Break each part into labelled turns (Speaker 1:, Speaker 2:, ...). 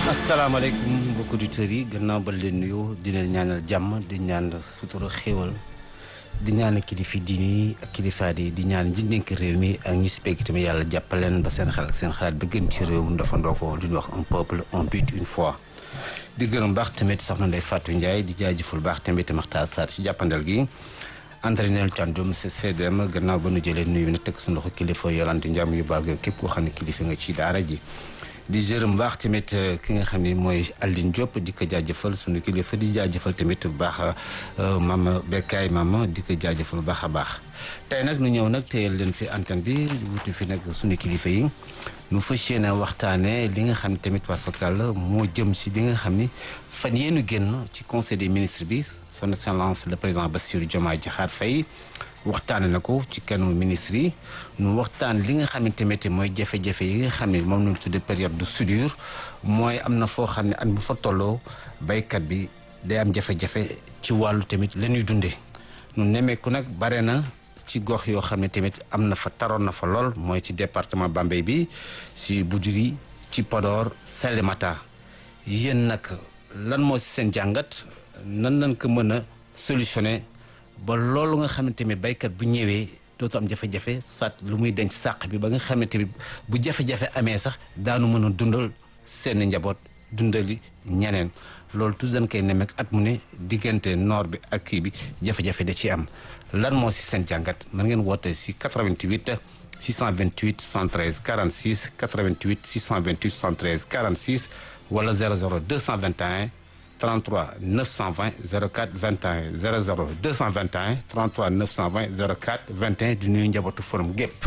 Speaker 1: asalaamaaleykum mbokki auditeurs yi gannaaw ba leen nuyu di leen ñaanal jàmm di ñaan sutura xéewal di ñaan kilifa diini ak kilifa di di ñaan ñi nekk réew mi ak ñi si pegg tamit yàlla jàppaleen ba seen xel ak seen xalaat ba gën ci réew mi dafa ndoo ko li ñuy wax un peuple un but une fois. di gërëm baax tamit soxna Ndeye Fatou Ndiaye di jaajëful baax tamit Maxtaar Sarr ci jàppandal gi. entraîneur Thiandoum c'est CDM gannaaw ba nu jëlee nuyu na teg suñu loxo kilifa Yolande Ndiam yu baal képp koo xam ne kilifa nga ci daara ji. di jërëm baax tamit ki nga xam ne mooy Aline Diop di ko jaajëfal sunu kilifa di jaajëfal tamit bu baax mama Bekkaay mama di ko jaajëfal bu baax a baax. tey nag nu ñëw nag téyel leen fi antenne bi wutu fi nag sunu kilifa yi nu fas yéene waxtaanee li nga xam ne tamit waa fakal moo jëm si li nga xam ni fan yéenu génn ci conseil des ministres bi son excellence le président Bassirou Diomaye Diakhar Faye. waxtaane na ko ci kanamu ministre yi nu waxtaan li nga xam ne tamit mooy jafe-jafe yi nga xam ne moom lañ tudde période de soudure mooy am na foo xam ne at bu fa tolloo baykat bi day am jafe-jafe ci wàllu tamit la ñuy dundee nu nemmeeku nag bare na ci gox yoo xam ne tamit am na fa taroon na fa lool mooy ci département Bambey bi si Boudiri ci Podor Salémata yéen nag lan moo si seen jàngat nan lañ ko mën a solutionner ba loolu nga xamante ni baykat bu ñëwee dootu am jafe-jafe soit lu muy denc sàq bi ba nga xamante ni bu jafe-jafe amee sax daanu mën a dundal seen njaboot dundali ñeneen loolu tout dañ koy nemmeek at mu ne diggante noor bi ak kii bi jafe-jafe da ci am lan moo si seen jàngat mën ngeen woote si 88 628 113 46 88 628 113 46 wala 00 221 33 920 04 21 00 221 33 920 04 21 di nuyu njabootu forum gépp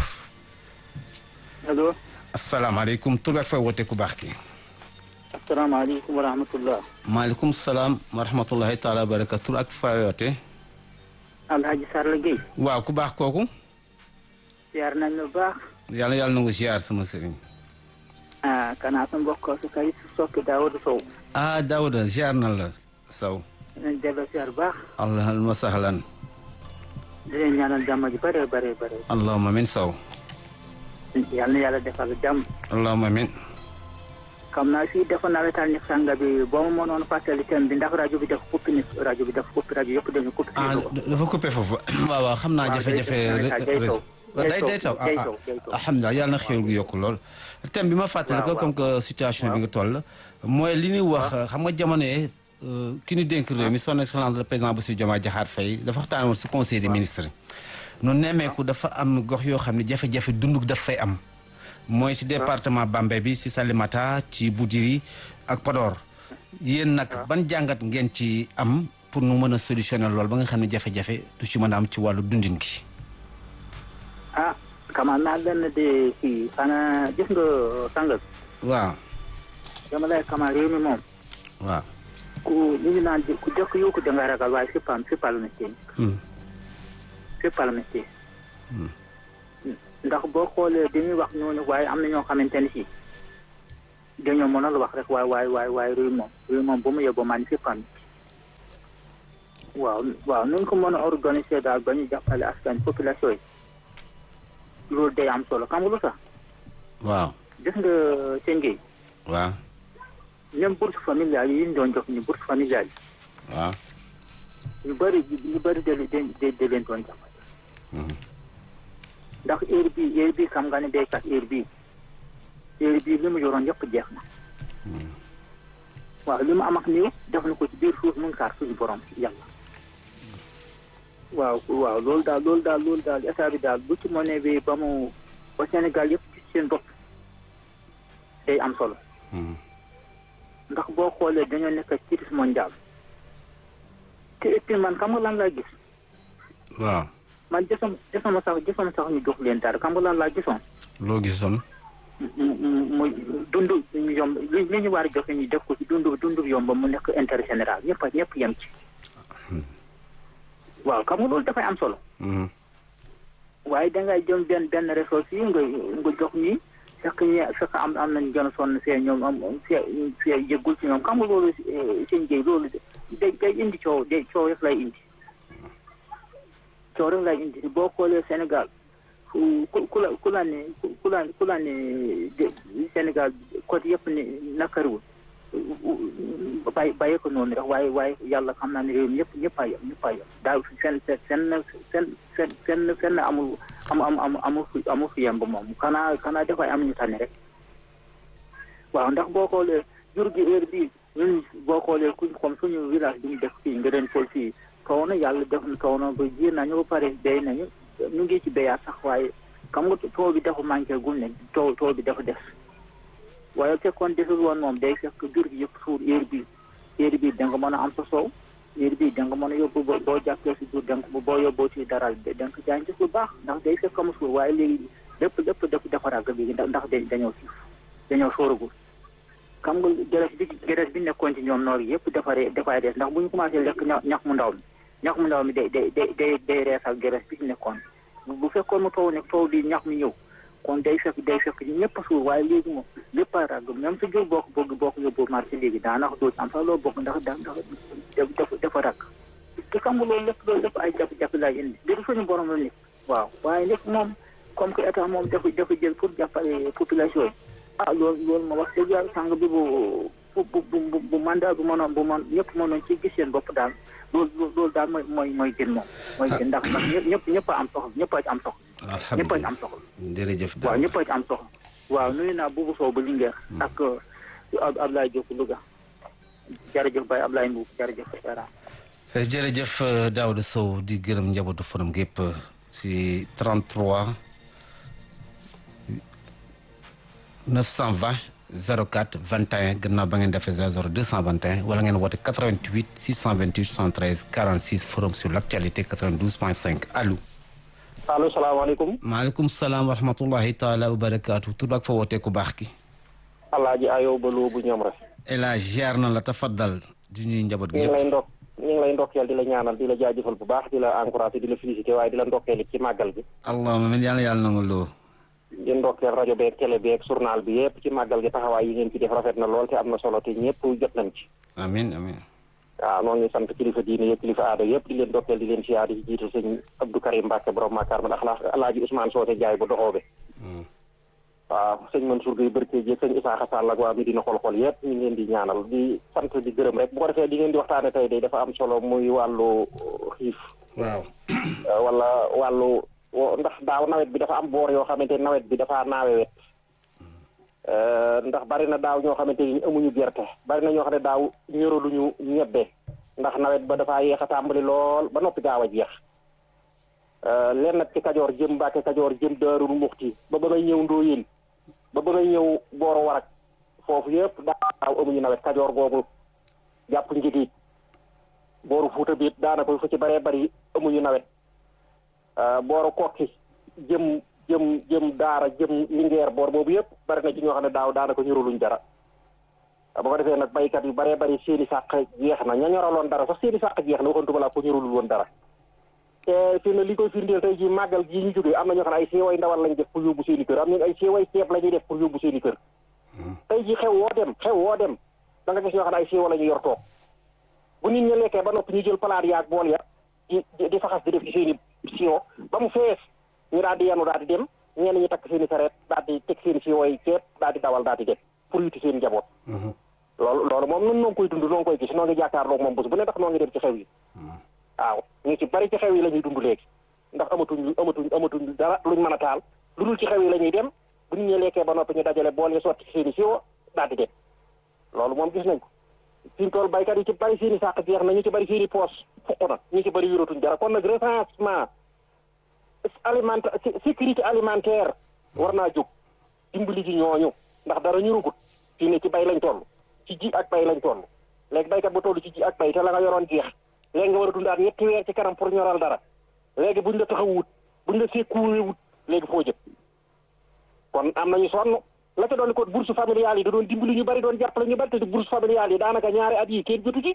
Speaker 2: allo.
Speaker 1: asalaamaaleykum tur beeg fay woote ku baax ki.
Speaker 2: asalaamaaleykum wa rahmatulah.
Speaker 1: maaleykum salaam wa rahmatulahi taala wa barakatu tur ak fay woote.
Speaker 2: Alhaji Sarr Guèye.
Speaker 1: waaw ku baax kooku.
Speaker 2: ziar nañ la baax.
Speaker 1: yàlla yàlla na nga ziar sama sëriñ.
Speaker 2: ah kanaa sa mbokk su kay sokki Daawuda Sow.
Speaker 1: ah Daouda ziar na la Sow.
Speaker 2: dinañ delloo ziar baax.
Speaker 1: allahumma sahlan.
Speaker 2: di leen ñaanal jàmm ji bëree bëree bëri.
Speaker 1: allahumma min Sow.
Speaker 2: yal na yàlla defal jàmm.
Speaker 1: allahumma min.
Speaker 2: xam naa fii defoon naa la taal ñëpp sànga bi boo ma mënoon fàttali thème bi ndax rajo bi def coupé ni rajo bi def coupé rajo yëpp dañu coupé.
Speaker 1: ah dafa coupé foofu waaw waaw xam naa jafe-jafe. day day taw ah alhamdulilah yàlla na xéwal gu yokku lool. thème bi ma fàttali ko comme que situation bi nga toll. mooy li ñuy wax xam nga jamono yee ki ñu dénk réew mi son excellence le président Bassirou Diomaye Diakhar Faye dafa waxtaan woon si conseil des ministres. nu nemmeeku dafa am gox yoo xam ne jafe-jafe dunduk daf fay am. mooy si département Bambey bi si Salémata ci Boudiri ak Podor. yéen nag ban jàngat ngeen ci am pour nu mën a solutionner lool ba nga xam ne jafe-jafe du ci mën a am ci wàllu dundin gi.
Speaker 2: ah xamal naa leen de kii xanaa gis nga sàngal.
Speaker 1: waaw.
Speaker 2: dama lay xamal réew mi moom.
Speaker 1: waaw.
Speaker 2: ku ñu ngi naan ku jëkk yu ko danga ragal waaye c'est pas c'est pas le métier. c'est pas le métier. ndax boo xoolee dañuy wax noonu waaye am na ñoo xamante ne si dañoo mënal wax rek waaye waaye waaye waaye réew moom réew moom ba mu yóbboo maa ni c'est pas waaw waaw nu ko mën a organiser daal ba ñu jàppale askan population yi loolu day am solo xam nga lu sax.
Speaker 1: waaw.
Speaker 2: gis nga seen géey.
Speaker 1: waaw.
Speaker 2: même bourse familiale yi ñu doon jox ni bourse familiale yi.
Speaker 1: waaw.
Speaker 2: ñu bëri ñu bëri de de de leen doon jàppale. ndax heure bii heure bii xam nga ne béykat heure bii heure bii li mu yoroon yëpp jeex na. waaw li mu am ak nii def na ko ci biir suuf mu ngi xaar suñu borom yàlla. waaw waaw loolu daal loolu daal loolu daal état bi daal bu ci mënee bi ba mu ba Sénégal yëpp ci seen bopp day am solo. ndax boo xoolee dañoo nekk ci crise mondial te et puis man xam nga lan laa gis.
Speaker 1: waaw.
Speaker 2: man gisoon gisuma sax gisuma sax ñu jox leen dara xam nga lan laa gisoon.
Speaker 1: loo gisoon.
Speaker 2: mu mu dund yomb li li ñu war a joxe ñu def ko ci dund dund yomb mu nekk intérêt général ñëpp a ñëpp yem ci. waaw xam nga loolu dafay am solo. waaye dangay jëm benn benn ressource yi nga nga jox ñi fekk ñi fekk am am nañu gën a sonn see ñoom am see see yëggul ci ñoom xam nga loolu seen géey loolu day day indi coow day coow rek lay indi. coow rek lay indi boo xoolee Sénégal ku ku la ku la ne ku la ku la ne Sénégal côté yëpp ne nakariwul bàyyi bàyyi ko noonu rek waaye waaye yàlla xam naa ne réew mi ñëpp ñëpp a yem ñëpp a yem daaw seen seen seen seen seen seen seen amul am am am amul fi amul fi yemb moom xanaa xanaa dafay am ñu tane rek waaw ndax boo xoolee jur gi heure bii ñun boo xoolee kuñ comme suñu village bi ñu def fii nga den pol fii kaw na yàlla def na kaw na ba ji nañu ba pare béy nañu ñu ngi ci béyaat sax waaye xam nga taw bi dafa manqué gul ne taw taw bi dafa des waaye fekkoon desul woon moom day fekk jur gi yëpp suur heure bii heure bii da nga mën a am sa soow heure bii da nga mën a yóbbu ba boo jàppee si jur da nga boo yóbboo ci daral da nga ko jaay lu baax ndax day fekk mu suur waaye léegi lépp lépp lépp dafa ràgg léegi ndax dañoo siif dañoo sóoragul xam nga gerees bi gerees bi nekkoon ci ñoom noor yëpp defaree dafay des ndax bu ñu commencé lekk ñax mu ndaw mi ñax mu ndaw mi day day day day reesal gerees bi ci nekkoon bu fekkoon mu taw ne taw bi ñax mi ñëw kon day fekk day fekk ñëpp suur waaye léegi moom lépp a ràgg même su jur boo ko bëgg boo ko yóbbu marché léegi daanaka doo am sax loo bokk ndax da dafa dafa ràgg te xam nga loolu lépp loolu lépp ay jafe-jafe lay indi biir suñu borom la nekk waaw waaye lépp moom comme que état moom dafa dafa jël pour jàppale population yi ah loolu loolu ma wax dëgg yàlla sàng bi bu bu bu bu mandat bu mënoon bu mën ñëpp mënoon ci gis seen bopp daal loolu loolu daal mooy mooy mooy gën moom mooy gën ndax ndax ñëpp ñëpp a am soxla ñëpp a am soxla ñëpp a am soxla
Speaker 1: jërëjëf
Speaker 2: waaw ñëpp a am soxla waaw nuyu naa Boubou Sow ba Linguère ak Ablaye Diop Louga jërëjëf Baye Ablaye Mbow jërëjëf Era
Speaker 1: jërëjëf Daouda Sow di gërëm njabootu forum gépp si 33 920 04 21 gannaaw ba ngeen defee 00 221 wala ngeen woote 88 628 113 46 forum sur l' actualité 92.5 allo.
Speaker 3: allo salaamaaleykum.
Speaker 1: maaleykum salaam wa rahmatullahi taala wa barakaatu tur ak fa wootee ku baax ki.
Speaker 3: Alaaji Ayow ba loo bu ñoom rek.
Speaker 1: El Hadj ziar na la tafaddal di ñuy njaboot gi
Speaker 3: ñu ngi
Speaker 1: yëpp.
Speaker 3: lay ndok ñu ngi lay ndokkeel di la ñaanal di la jaajëfal bu baax di la encouragé di la félicité waaye di la ndokkeel ci màggal gi.
Speaker 1: allahumma min yàlla yàlla nangu loo.
Speaker 3: di ndokkeel rajo beeg télé beeg journal bi yëpp ci màggal gi taxawaay yi ngeen ci def rafet na lool te am na solo te ñëpp jot nañ ci.
Speaker 1: amin amin
Speaker 3: waaw noo ngi sant kilifa diine yëpp kilifa aada yëpp di leen ndokkeel di leen siyaar di ci jiital sëñ Abdou Karim Mbacke borom Makar man axlaax Alaaji Ousmane Soote Njaay bu doxoobe waaw sëñ Mansour Gueye Barke ji sëñ Isaaxa Sall ak waa Medina xol-xol yëpp ñu ngi leen di ñaanal di sant di gërëm rek bu ko defee di ngeen di waxtaane tey day dafa am solo muy wàllu xiif
Speaker 1: waaw.
Speaker 3: wala wàllu wo- ndax daaw nawet bi dafa am boor yoo xamante ni nawet bi dafa naawe wet ndax bari na daaw ñoo xamante ni amuñu gerte bari na ñoo xam ne daaw ñoraluñu ñebbe ndax nawet ba dafa yéex a tàmbali lool ba noppi gaaw a jeex leen nag ci kajoor jëm Mbàkke kajoor jëm Daarul Muxti ba ba ngay ñëw Ndóoyeen ba ba ngay ñëw Booro Warak foofu yëpp daaw amuñu nawet kajoor googu jàpp njëgiit booru Fuuta biit daanaka fu ci baree bari amuñu nawet booru kokki jëm jëm jëm daara jëm lingeer boor boobu yëpp bari na ci ñoo xam ne daaw daanaka ñoruluñ dara ba ko defee nag baykat yu baree bari seeni sàq jeex na ña ñoraloon dara sax seeni sàq jeex na waxantuma laa ko ñorulul woon dara te fi ne li koy firndeel tey ji màggal gi ñu jógee am na ñoo xam ne ay seeway ndawal lañ def pour yóbbu seeni kër am nañ ay seeway ceeb la ñuy def pour yóbbu seeni kër tey ji xew woo dem xew woo dem da nga gis ñoo xam ne ay seewa la ñu yor toog bu nit ñi lekkee ba noppi ñu jël palaat yaag bool ya di di faxas di def ci seeni siwo ba mu fees ñu daal di yenu daal di dem ñenn ñi takk seeni sareet daal di teg seeni siwo yi ceeb daal di dawal daal di dem pour yuti seen njaboot loolu loolu moom nun noo ngi koy dund noo ngi koy gis noo ngi jàkkaarloog moom bés bu ne ndax noo ngi dem ci xew yi waaw ñu ci bari ci xew yi la ñuy dund léegi ndax amatuñ amatuñ amatuñ dara luñ mën a taal lu dul ci xew yi la ñuy dem bu nit ñi lekkee ba noppi ñu dajale bool yi sotti ci seeni siwo daal di dem loolu moom gis nañ ko fi mu toll baykat yi ci bari seeni sàq jeex na ñu ci bari seeni poos fuq na ñu ci bari yoratuñ dara kon nag recensement alimentaire sécurité alimentaire war naa jóg dimbali ji ñooñu ndax dara ñu rugut fii ne ci bay lañ toll ci ji ak bay lañ toll léegi baykat bu toll ci ji ak bay te la nga yoroon jeex léegi nga war a dundaat ñetti weer ci kanam pour ñoral dara léegi buñ la taxawut buñ la sécuré wut léegi foo jëm kon am nañu sonn la ca doon ko bourse familiale yi da doon dimbali ñu bari doon jàppale ñu bari te bourse familiale yi daanaka ñaari at yi kenn jotu ci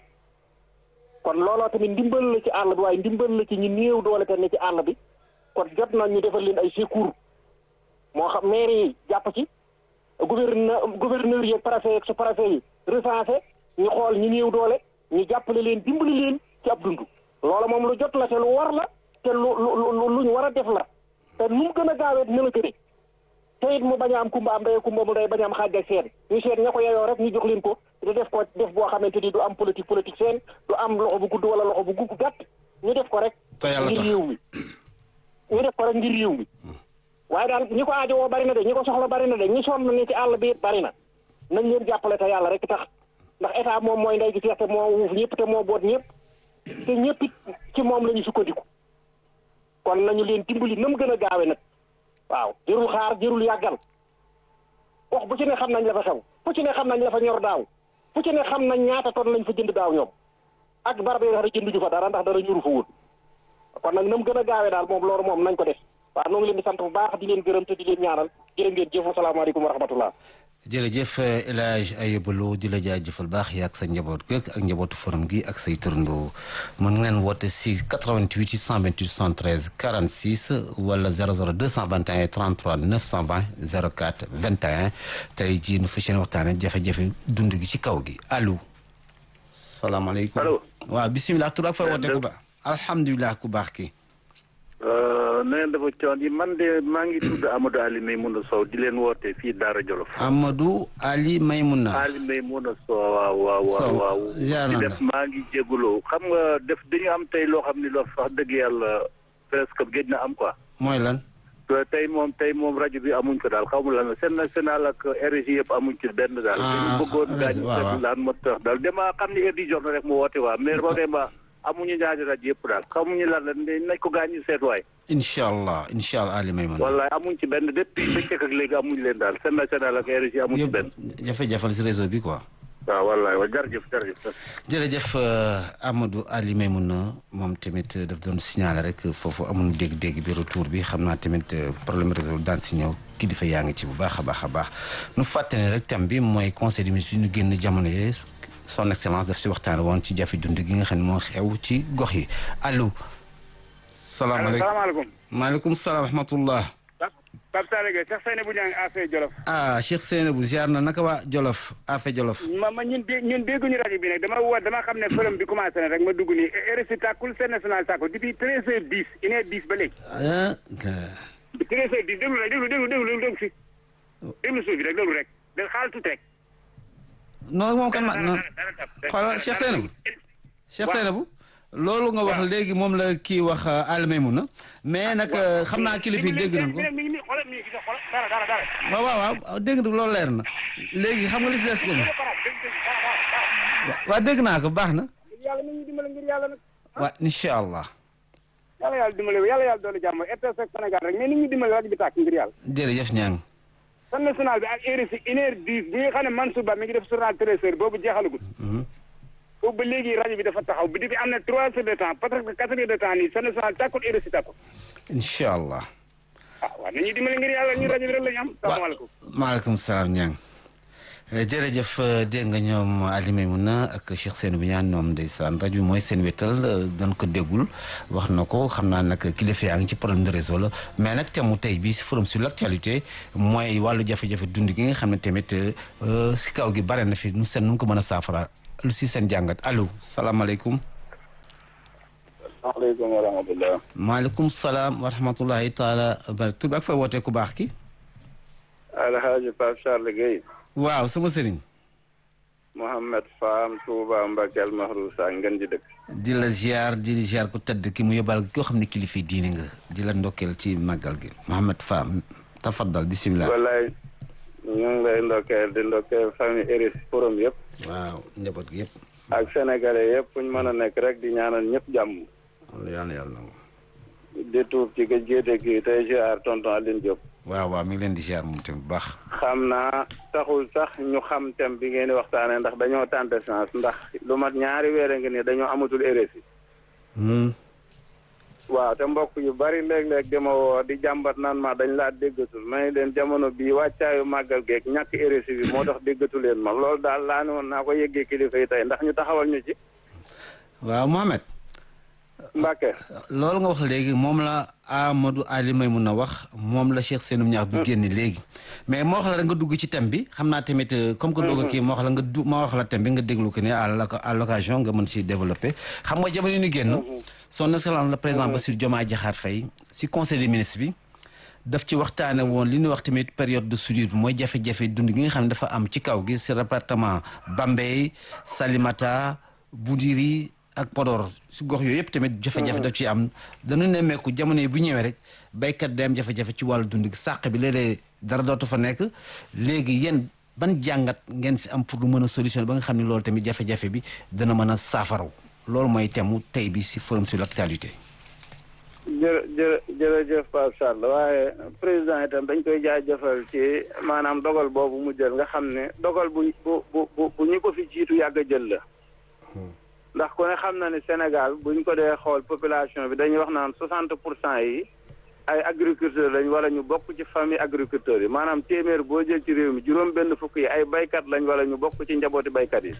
Speaker 3: kon looloo tamit ndimbal la ci àll bi waaye ndimbal la ci ñu néew doole te ne ci àll bi kon jot na ñu defal leen ay secours moo xam maire yi jàpp ci gouverneur gouverneur yi ak préfet yi ak sous-préfet yi recensé ñu xool ñu néew doole ñu jàppale leen dimbali leen ci ab dund loola moom lu jot la te lu war la te lu lu lu ñu war a def la te nu mu gën a gaawee dina la gëne te it mu bañ a am kumba am day kumba mu day bañ a am xaaj ak seen ñu seet ña ko yeyoo rek ñu jox leen ko ñu def ko def boo xamante ni du am politique politique seen du am loxo bu gudd wala loxo bu gudd gàtt ñu def ko rek
Speaker 1: te yàlla
Speaker 3: ngir
Speaker 1: tax
Speaker 3: réew mi ñu def ko rek ngir réew mi waaye daal ñi ko aajowoo bari na de ñi ko soxla bari na de ñi sonn ni ci àll bi it bari na nañ leen jàppale te yàlla rek tax ndax état moom mooy ndey gi seex te moo wuuf ñëpp te moo boot ñëpp te ñëpp it ci moom la ñu sukkandiku kon nañu leen dimbali na mu gën a gaawe nag waaw jërul xaar jërul yàggal wax bu ci ne xam nañ la fa xew fu ci ne xam nañ la fa ñor daaw fu ci ne xam nañ ñaata ton lañ fa jënd daaw ñoom ak barab yi nga xam ne jënduñu fa dara ndax dara ñuru fa woon kon nag na mu gën a gaawee daal moom loolu moom nañ ko def waaw noo ngi leen di sant bu baax di leen gërëm te di leen ñaanal jërë ngeen jëf asalaamaaleykum wa rahmatullah
Speaker 1: jërëjëf El Hadj Ayba Lo di la jaajëfal baax yaa ak sa njaboot gi ak njabootu forum gi ak say turandoo mën ngeen woote si 88 628 113 46 wala 00 221 33 920 04 21 tey jii nu fas yéene waxtaane jafe-jafe dund gi ci kaw gi allo. salaamaaleykum
Speaker 4: allo.
Speaker 1: waaw bisimilah tur ak fay woote ku baax. alhamdulilah ku baax ki
Speaker 4: na ngeen dafa coon yi man de maa ngi tudd Amadou Ali Maymouna Sow di leen woote fii Daara Jolof.
Speaker 1: Amadou Ali Maymouna.
Speaker 4: Ali Maymouna Sow waaw waaw
Speaker 1: Sow,
Speaker 4: waaw waaw.
Speaker 1: ziar
Speaker 4: di
Speaker 1: naa la.
Speaker 4: def maa ngi jégalu xam nga def dañu am tey loo xam ni loo wax dëgg yàlla presque géej na am quoi.
Speaker 1: mooy lan.
Speaker 4: te tey moom tey moom rajo bi amuñ ko daal xaw ma lan la seen national ak RG yëpp amuñ ci benn daal.
Speaker 1: Ah,
Speaker 4: dañu bëggoon
Speaker 1: RG,
Speaker 4: daañu
Speaker 1: waaw, waaw.
Speaker 4: seetlu daan ma tax daal dama xam ni heure di jox na rek mu woote waa mais vraiment amuñu ñaari rajo yëpp daal xamuñu lan la nañ ko gaañu seet waay.
Speaker 1: incha allah incha allah Ali Maymouna.
Speaker 4: wallaay amuñ ci benn depuis bëccëg ak léegi amuñ leen daal seen national ak RG amuñ ci benn.
Speaker 1: yëpp jafe-jafe la si réseau bi quoi.
Speaker 4: waaw wallaay wa jërëjëf jërëjëf.
Speaker 1: jërëjëf euh, Amadou Ali Maymouna moom tamit euh, daf doon signaler rek foofu amuñu dégg-dégg bi retour bi xam naa tamit euh, problème réseau daan si ñëw kilifa yaa ngi ci bu baax a baax a baax nu fàttali ne rek thème bi mooy conseil des ministres yi ñu génn jamono yee son excellence daf si waxtaan woon ci jafe dund gi nga xam ne moo xew ci gox yi allo. salaamaaleykum
Speaker 5: salaamaaleykum
Speaker 1: maaleykum salaam wa rahmatullah.
Speaker 5: Pape Sall Gueye Cheikh Seyni bu ñaa ngi affaire Jolof
Speaker 1: ah Cheikh Seynabou ziar na naka waa Jolof Afe Jolof.
Speaker 5: ma ma ñun dé ñun dégguñu rajo bi nag dama woo dama xam ne forum bi commencé na rek ma dugg nii RFI tàkkul seen national tàkkul depuis treize heures dix une heure dix ba léegi
Speaker 1: ah.
Speaker 5: treize heures dix déglu rek déglu déglu déglu déglu fi déglu suuf bi rek déglu rek da xaal tuuti rek
Speaker 1: non moom kan ma non
Speaker 5: dara tab
Speaker 1: xoolal Cheikh Seynabou Cheikh Seynabou loolu nga wax léegi moom la kii wax Ali Maymouna mais nag xam naa kilifa yi dégg nañ ko
Speaker 5: mi ngi nii xoolal mi ngi gis xoolal dara dara dara
Speaker 1: waaw waaw waaw dégg nga loolu leer na léegi xam nga li si des ko waaw dégg naa ko baax na
Speaker 5: ngir yàlla mi ngi dimbale ngir yàlla nag
Speaker 1: waaw incha allah
Speaker 5: yàlla yàlla dimbale yàlla yàlla doole jàmm RTS ak Sénégal rek mais nit ñi dimbale rajo bi tàkk ngir yàlla
Speaker 1: jërëjëf ñaang
Speaker 5: son national bi ak RFI une heure dix bi nga xam ne Mansour Ba mi ngi def journal treize heures boobu jeexalagul boobu ba léegi rajo bi dafa taxaw bi depuis am na trois heures de temps peut-être que quatre heures de temps nii son national tàkkul RFI tàkkul
Speaker 1: incha allah
Speaker 5: ah waaw nañu dimbale ngir yàlla ñu rajo bi rek la ñu am salaamaaleykum
Speaker 1: maaleykum salaam ñaang jërëjëf dégg nga ñoom Ali Maymouna ak Cheikh Seynabou ñaan ñoom ndeysaan rajo bi mooy seen wétal dañ ko déggul wax na ko xam naa nag kilifa yaa ngi ci problème de réseau la mais nag thème mu tey bi forum sur l' actualité mooy wàllu jafe-jafe dund gi nga xam ne tamit si kaw gi bare na fi nu seen nu ko mën a saafara lu si seen jàngat allo salaamaaleykum.
Speaker 6: maaleykum wa rahmatulah.
Speaker 1: maaleykum salaam wa rahmatulahi taala ba tur bi ak fay wootee ku baax ki.
Speaker 6: Alhaji Pape Charles Gueye.
Speaker 1: waaw sama sëriñ.
Speaker 6: Mouhamed Fam Touba Mbakel Mahrousa ngeen di dëkk.
Speaker 1: di la ziar di ziar ku tëdd ki mu yóbbal koo xam ne kilifa diine nga di la ndokkeel ci màggal gi Mouhamed Fam tafaddal bisimilah.
Speaker 6: wallaay ñu ngi lay ndokkeel di ndokkeel famille Eris forum yëpp.
Speaker 1: waaw njaboot gi yëpp.
Speaker 6: ak sénégalais yëpp fu ñu mën a nekk rek di ñaanal ñëpp jàmm.
Speaker 1: yàlla yàlla nangu.
Speaker 6: di tuub ci gëj gee dégg tey ziar tonton Aline Diop.
Speaker 1: waaw waaw mi ngi leen di ziar moom tamit bu baax.
Speaker 6: xam naa taxul sax ñu xam thème bi ngeen di waxtaanee ndax dañoo tenter chance ndax lu mat ñaari weer a ngi nii dañoo amatul RFI. waaw te mbokk yu bari léeg-léeg dama woo di jàmbat naan ma dañ laa déggatul may leen jamono bii wàccaayu màggal geeg ñàkk RFI bi moo tax déggatu leen ma loolu daal laa ne woon naa ko yëggee kilifa yi tey ndax ñu taxawal ñu ci.
Speaker 1: waaw Mohamed.
Speaker 6: Mbacke.
Speaker 1: loolu nga wax léegi moom la Amadou Ali Maymouna wax moom la Cheikh Seynabou ñaax bu génn léegi mais moo wax la rek nga dugg ci thème bi xam naa tamit comme que dugg kii moo wax la nga du moo wax la thème bi nga déglu ko ne à l'occasion nga mën si développer xam nga jamono yi ñu génn son excellence le président Bassirou Diomaye Diakhar Faye si conseil des ministres bi daf ci waxtaane woon li ñuy wax tamit période de soudure bi mooy jafe-jafe dund gi nga xam ne dafa am ci kaw gi si département Bambey Salimata Boudiri ak Podor si gox yooyu yëpp tamit jafe-jafe daf ci am dañu nemmeeku jamono yi bu ñëwee rek béykat day am jafe-jafe ci wàllu dund gi sàq bi léeg-léeg dara dootu fa nekk léegi yéen ban jàngat ngeen si am pour lu mën a solution ba nga xam ne loolu tamit jafe-jafe bi dana mën a saafaraw loolu mooy temu tey bi si forum sur l'actualité
Speaker 6: jërë jërë jërëjëf Pape Charles waaye président itam dañ koy jaajëfal ci maanaam dogal boobu mu jël nga xam ne dogal bu bu bu bu ñu ko fi jiitu yàgg a jël la ndax ku ne xam na ne Sénégal buñ ko dee xool population bi dañuy wax naan soixante pour cent yi ay agriculteurs lañ wala ñu bokk ci famille agriculteurs yi maanaam téeméer boo jël ci réew mi juróom benn fukk yi ay baykat lañ wala ñu bokk ci njabooti baykat yi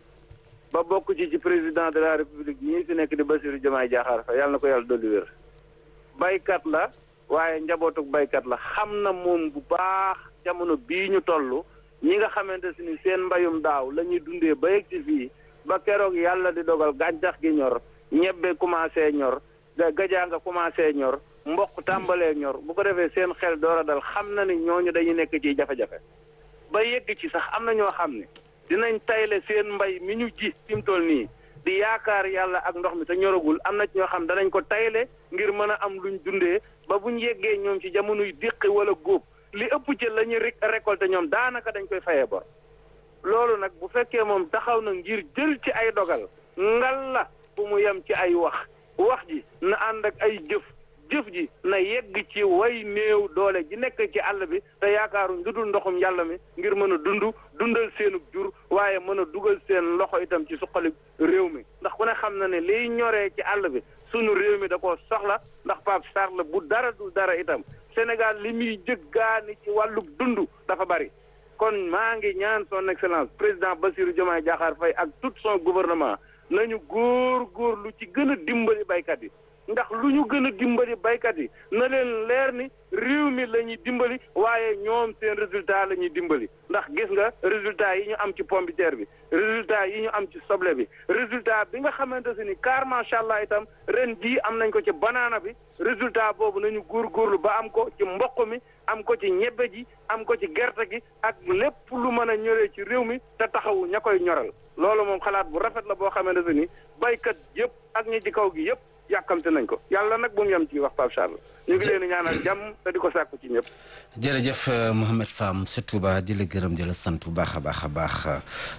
Speaker 6: ba bokk ci ci président de la république ñii fi nekk di Bassirou Diomaye Diakhar Faye yàlla na ko yàlla dolli wér baykat la waaye njabootuk baykat la xam na moom bu baax jamono bii ñu toll ñi nga xamante si ni seen mbayum daaw la ñuy dundee ba yegg ci fii ba keroog yàlla di dogal gàncax gi ñor ñebbe commencé ñor gajaa nga commencé ñor mboq tàmbalee ñor bu ko defee seen xel door a dal xam na ni ñooñu dañuy nekk ci jafe-jafe ba yegg ci sax am na ñoo xam ne dinañ tayle seen mbay mi ñu ji fi mu toll nii di yaakaar yàlla ak ndox mi te ñoragul am na ci ñoo xam danañ ko tayle ngir mën a am luñ dundee ba buñ yeggee ñoom ci jamonoy déqi wala góob li ëpp ci la ñuy récolté ñoom daanaka dañ koy fayee bor loolu nag bu fekkee moom taxaw na ngir jël ci ay dogal ngal la bu mu yem ci ay wax wax ji na ànd ak ay jëf jëf ji na yegg ci way néew doole ji nekk ci àll bi te yaakaaruñ lu dul ndoxum yàlla mi ngir mën a dund dundal seenug jur waaye mën a dugal seen loxo itam ci suqali réew mi ndax ku ne xam na ne liy ñoree ci àll bi sunu réew mi da koo soxla ndax Pape Sarr bu dara du dara itam Sénégal li muy jëggaani ci wàllu dund dafa bari kon maa ngi ñaan son excellence président Bassirou Diomaye Diakhar Faye ak tout son gouvernement nañu góor góor lu ci gën a dimbali baykat yi ndax lu ñu gën a dimbali baykat yi na leen leer ni réew mi la ñuy dimbali waaye ñoom seen résultat la ñuy dimbali ndax gis nga résultat yi ñu am ci pomme de terre bi résultat yi ñu am ci soble bi résultat bi nga xamante si ni car macha allah itam ren jii am nañ ko ci banaana bi résultat boobu nañu góorgóorlu ba am ko ci mboq mi am ko ci ñebbe ji am ko ci gerte gi ak lépp lu mën a ñoree ci réew mi te taxawu ña koy ñoral loolu moom xalaat bu rafet la boo xamante si ni baykat yëpp ak ñi ci kaw gi yëpp yàkkamte nañ ko yàlla nag bu mu yem ci wax Pape Charles ñu ngi leen di ñaanal jàmm te di ko sàkku ci ñëpp.
Speaker 1: jërëjëf Mohamed Fam sa Touba di la gërëm di la sant bu baax a baax a baax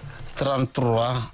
Speaker 1: 33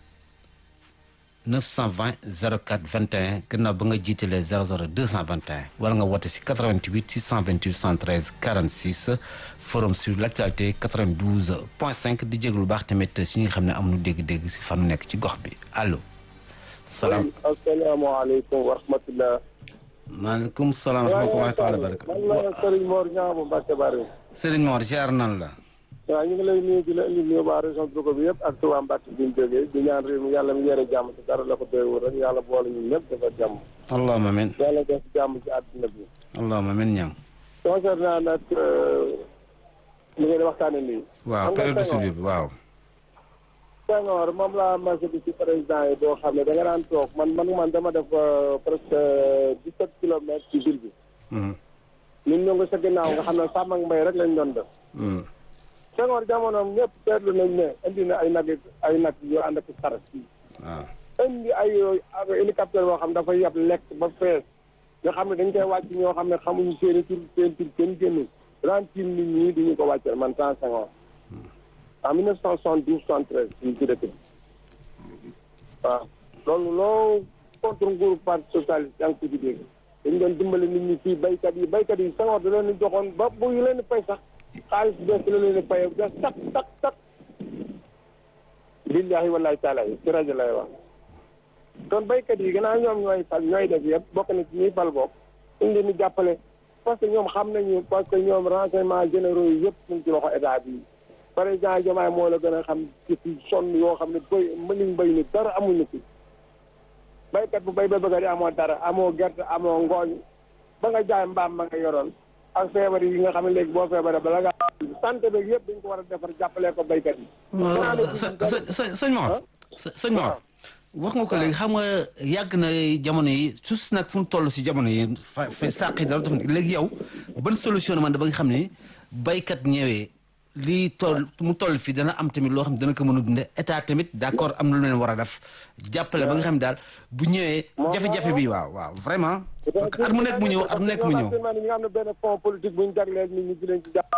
Speaker 1: 920 04 21 gannaaw ba nga jiitalee 00 221 wala nga woote si 88 628 113 46 forum sur l' actualité 92 point 5 di jéglu baax tamit si ñi nga xam ne amuñu dégg-dégg si fanu nekk ci gox bi allo. salaam
Speaker 3: asalaamaaleykum wa rahmatulah.
Speaker 1: maaleykum salaam wa rahmatulah taala baraka.
Speaker 3: man la Serigne Mor Niang bu Mbacke Bari.
Speaker 1: Serigne Mor ziar nan la.
Speaker 3: waaw ñu ngi lay nuyu di la indi nuyu waa région Louga bi yëpp ak Touba Mbacke bi ñu jógee di ñaan réew mi yàlla mi yore jàmm te dara la ko doywul rek yàlla boole ñun ñëpp dafa jàmm.
Speaker 1: allahumma amiin.
Speaker 3: yàlla def jàmm ci àdduna bi.
Speaker 1: allahumma amiin ñaam.
Speaker 3: concernant nag li ngeen waxtaanee nii.
Speaker 1: waaw période de soudure bi waaw.
Speaker 3: Senghor moom laa marché bi ci président yi boo xam ne da nga daan toog man man man dama def presque dix sept kilomètres ci ville bi. ñun ñoo ngi sa ginnaaw nga xam ne sàmm ak mbay rek lañ doon def. Senghor jamonoom ñëpp seetlu nañ ne indi na ay nag ay nag yu ànd ak saret fii.
Speaker 1: waaw.
Speaker 3: indi ay hélicoptère boo xam dafa yab lekk ba fees nga xam ne dañ koy wàcc ñoo xam ne xamuñu seen i tur seen tur kenn génnul rentil nit ñi duñu ko wàccal man temps Senghor. en 1972 73 fii ci dëkk bi waaw loolu loo contre nguuru parti socialiste yaa ngi ko ci dégg dañu doon dimbali nit ñi fii baykat yi baykat yi Senghor da leen di joxoon ba bu yu leen di fay sax xaalis bees la leen di fay da tak tak tak billahi wallahi taala yi ci rajo lay wax kon baykat yi gannaaw ñoom ñooy fal ñooy def yëpp bokk na ci ñuy fal bokk ñu leen di jàppale parce que ñoom xam nañu parce que ñoom renseignement généraux yi yëpp ñu ci loxo état bi président Diomaye moo la gën a xam ci fi sonn yoo xam ne béy mënuñ béy ni dara amuñu fi béykat bu béy ba bëgg di amoo dara amoo gerte amoo ngooñ ba nga jaay mbaam ma nga yoroon ak feebar yi nga xam ne léegi boo feebaree bala nga santé beeg yëpp dañ ko war a defar jàppalee ko béykat yi.
Speaker 1: së sëñ Mor. sëñ Mor wax nga ko léegi xam nga yàgg na jamono yi sus nag fu mu toll si jamono yi fa fa sàq yi dara def léegi yow ban solution man da ba nga xam ne baykat ñëwee lii toll mu toll fii dana am tamit loo xam ne dana ko mën a dunde état tamit d' accord am na lu leen war a def jàppale ba nga xam ne daal bu ñëwee jafe-jafe bi waaw waaw vraiment parce que at mu nekk mu ñëw at mu nekk mu ñëw
Speaker 7: ñi nga xam ne benn fond politique bu ñu jagleel nit ñi di leen ci jàpp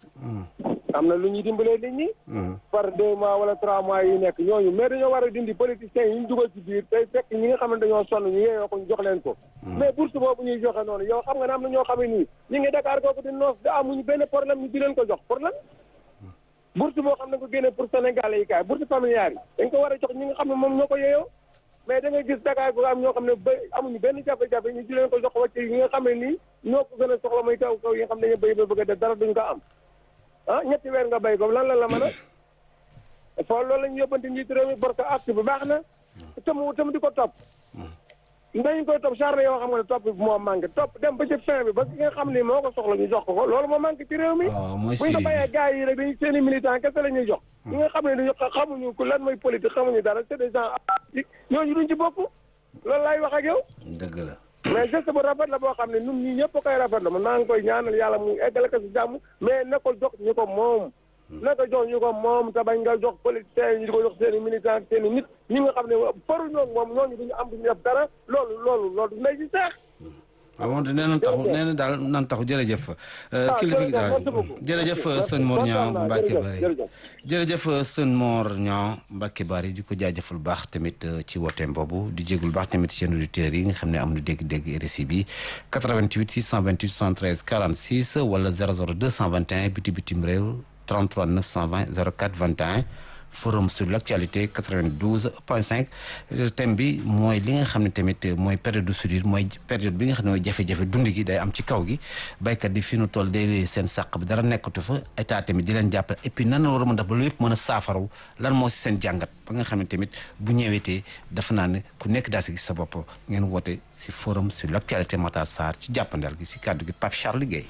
Speaker 7: am na lu ñuy dimbalee nit ñi par deux mois wala trois mois yi nekk ñooñu mais dañoo war a dindi politiciens yi ñu dugal ci biir tey fekk ñi nga xam ne dañoo sonn ñu yeeyoo ko ñu jox leen ko mais bourse boobu ñuy joxe noonu yow xam nga ne am na ñoo xam ne nii ñi ngi Dakar kooku di noos da amuñu benn problème ñu di leen ko jox problème bourse boo xam ne ko génne pour Sénégalais yi kaay bourse familiale yi dañ ko war a jox ñi nga xam ne moom ñoo ko yeeyoo mais da ngay gis Dakar ko am ñoo xam ne ba amuñu benn jafe-jafe ñu di leen ko jox wàcc yi nga xam ne nii ñoo ko gën a soxla muy kaw kaw yi nga xam ne dañu béy ba bëgg a def dara duñ ko am ah ñetti weer nga béy ko lan la la mën a foo loolu la ñu yóbbante njiitu réew mi parce que acte bi baax na tam tam di ko topp dañu koy topp charne yoo xam nga ne topp bi moo manqué topp dem ba ci fin bi ba ki nga xam ne moo ko soxla ñu jox ko ko loolu moo manqué ci réew mi buñ ko bàyyee gars yi rek dañu seen i militant kese la ñuy jox ñi nga xam ne dañu xamuñu ku lan mooy politique xamuñu dara c'est des gens apolitiques ñooñu duñ ci bokk loolu laay wax ak yow
Speaker 1: dëgg la
Speaker 7: mais geste bu rafet la boo xam ne ñun ñii ñëpp koy rafet la man maa ngi koy ñaanal yàlla mu eggale ko si jàmm mais na ko jox ñu ko moom na ko jox ñu ko moom te bañ nga jox politiciens yi ñu di ko jox seen i militant seen i nit ñi nga xam ne faru ñoo moom ñooñu duñu am duñu def dara loolu loolu loolu nay si seex
Speaker 1: waaw moom nee na taxu nee na daal nan taxu jërëjëf kilifa gi daal jërëjëf sëñ Mor Niang bu Mbacke Bari jërëjëf sëñ Mor Niang Mbacke Bari di ko jaajëfal baax tamit ci wooteem boobu di jégul baax tamit seen auditeurs yi nga xam ne am na dégg-dégg RSI bi 88 628 73 46 wala 00 221 biti bitim réew 33 920 04 21 forum sur l' actualité 92 point 5 thème bi mooy li nga xam ne tamit mooy période de soudure mooy période bi nga xam ne mooy jafe-jafe dund gi day am ci kaw gi baykat yi fi nu toll day seen sàq bi dara nekkatu fa état tamit di leen jàppale et puis nan la war a mën def ba lu yëpp mën a saafaraw lan moo si seen jàngat ba nga xam ne tamit bu ñëwetee dafa naa ne ku nekk daa si gis sa bopp ngeen woote si forum sur l' actualité Matar Sarr ci jàppandal gi si kàddu gi Pape Charles Guèye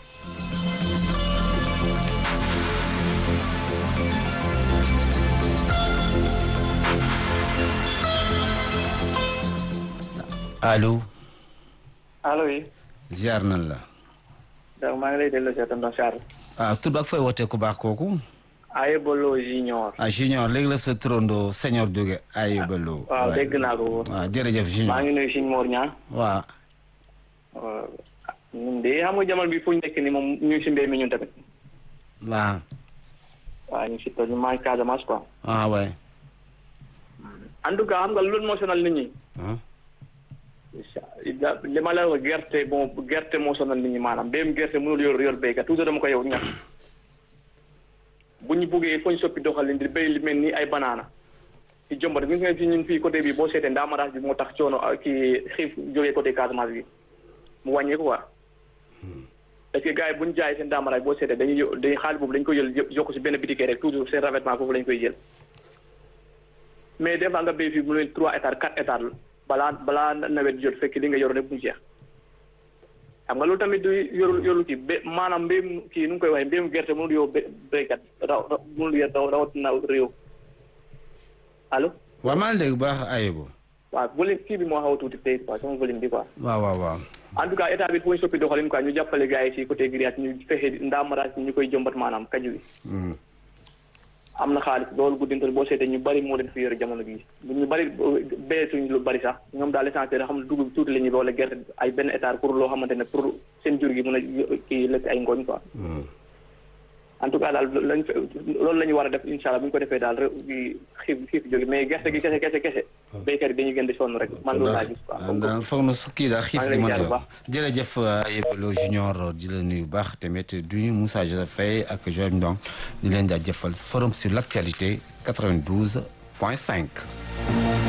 Speaker 1: allo.
Speaker 8: allo oui.
Speaker 1: ziar nan la.
Speaker 8: donc maa ngi lay delloo si tonton Charles.
Speaker 1: ah tur ak fooy wootee ku baax kooku.
Speaker 8: Ayebolo Junior.
Speaker 1: ah Junior léegi la sa turando senior jóge Ayebolo.
Speaker 8: waaw dégg naa ko.
Speaker 1: waaw jërëjëf Junior.
Speaker 8: maa ngi nuyu Sëñ Mor Niang.
Speaker 1: waaw.
Speaker 8: ñun de xam nga jamono bi fu ñu nekk nii moom ñu ngi si mbéy mi ñun tamit.
Speaker 1: waaw.
Speaker 8: waaw ñu ngi si tool ñu maa ngi Casamance quoi.
Speaker 1: ah waay.
Speaker 8: en tout cas xam nga loolu moo sonal nit ñi. li ma la wax gerte bon gerte moo sonal nit ñi maanaam mbéyum gerte mënul yor yor béykat toujours dama ko yow ñax bu ñu buggee foo ñu soppi doxalin di béy li mel ni ay banaana ci jombat gis nga fi ñun fii côté bi boo seetee ndaamaraas bi moo tax coono kii xiif jógee côté Casamance bi mu wàññeeku quoi parce que gars yi bu ñu jaay seen ndaamaraas boo seetee dañuy dañuy xaalis boobu dañ koy jël yokk si benn bitikee rek toujours seen revêtement foofu lañ koy jël mais des fois nga béy fii mu ne trois hectares quatre hectares balaa balaa nawet jot fekk li nga yor rek bu jeex xam nga loolu tamit du yorul yorul kii bé maanaam mbéyum kii nu ngi koy waxee mbéyum gerte mënul yow béykat raw mënul yor rawatina réew allo.
Speaker 1: waaw maa ngi dégg baax Ayebo.
Speaker 8: waaw volume kii bi moo xaw a tuuti tey quoi sama volume bi quoi.
Speaker 1: waaw waaw waaw.
Speaker 8: en tout cas état bi foo ñu soppi doxalin quoi ñu jàppale gars yi si côté grillage ñu fexe ndaamaraas ñu koy jëmbat maanaam kaju bi. am na xaalis loolu guddintal boo seetee ñu bari moo leen fi yore jamono bii ñu bari béyetuñ lu bari sax ñoom daal l'essentiel xam ne dugub tuuti la ñuy wala gerte ay benn hectare pour loo xamante ne pour seen jur gi mën a kii lekk ay ngooñ quoi. en tout cas daal lañ loolu la ñu war a def incha allah bu ñu ko defee daal xiif xiif jóge mais gerte gi kese kese kese. béykat yi dañuy gën di sonn rek man loolu laa gis quoi.
Speaker 1: daal foog na kii daal xiif gi mën a yor jërëjëf Ayebelo Junior di la nuyu baax tamit du ñu Moussa Joseph Faye ak Joël Ndong di leen jaajëfal forum sur l' actualité 92 point 5.